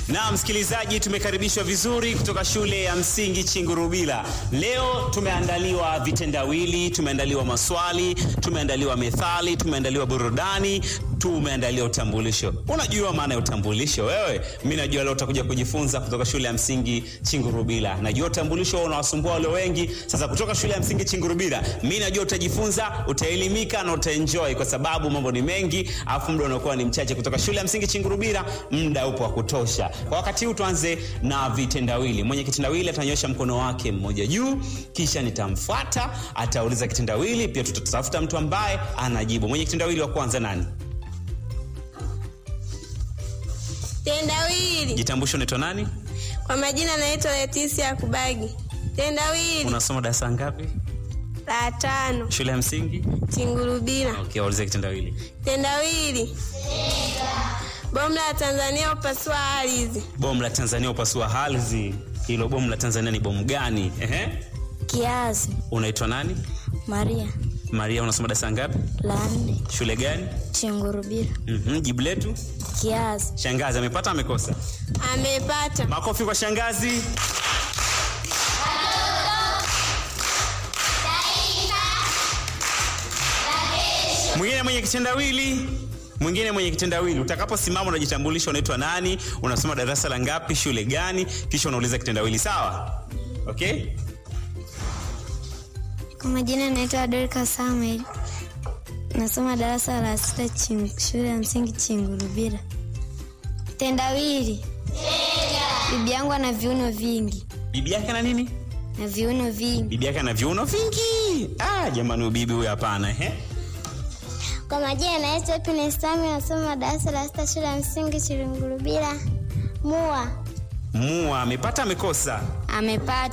Na msikilizaji, tumekaribishwa vizuri kutoka shule ya msingi Chingurubila. Leo tumeandaliwa vitendawili, tumeandaliwa maswali, tumeandaliwa methali, tumeandaliwa burudani, tumeandaliwa utambulisho. Unajua maana ya utambulisho wewe? Mimi najua leo utakuja kujifunza kutoka shule ya msingi Chingurubila. Najua utambulisho unawasumbua wale wengi. Sasa kutoka shule ya msingi Chingurubila, mimi najua utajifunza, utaelimika na utaenjoy kwa sababu mambo ni mengi, afu muda unakuwa ni mchache. Kutoka shule ya msingi Chingurubila, muda upo wa kutosha. Kwa wakati huu tuanze na vitendawili. Mwenye kitendawili atanyosha mkono wake mmoja juu, kisha nitamfuata, atauliza kitendawili, pia tutatafuta mtu ambaye anajibu. Mwenye kitendawili wa kwanza nani? Tendawili. Jitambulisho, unaitwa nani? Kwa majina naitwa Leticia Kubagi. Tendawili Unasoma darasa ngapi? la tano Shule ya msingi? Chingurubira. Okay, waulize kitendawili. Tendawili. Bomu la Tanzania upasua ardhi. Bomu la Tanzania upasua ardhi. Hilo bomu la Tanzania ni bomu gani? Ehe. Kiazi Unaitwa nani? Maria Maria, unasoma darasa ngapi? la nne Shule gani? Chingurubira. Mhm, jibu letu. Kiazi Shangazi amepata amekosa? Amepata. Makofi kwa shangazi. Mwingine mwenye kitendawili mwingine mwenye kitendawili, utakaposimama unajitambulisha, unaitwa nani, unasoma darasa la ngapi, shule gani, kisha unauliza kitendawili. Sawa? Okay? Kwa majina naitwa Dorika Samuel, nasoma darasa la sita ching, shule ya msingi Chingurubira. Tendawili, bibi yangu ana viuno vingi Bibi yake na nini? na viuno vingi. Bibi yake ana viuno vingi. Ah, jamani, ubibi huyu hapana. Ehe. Kwa majina naitwa Happiness Sami, nasoma darasa la sita shule ya msingi Chilungurubira. Mua Mua amepata amekosa? Amepata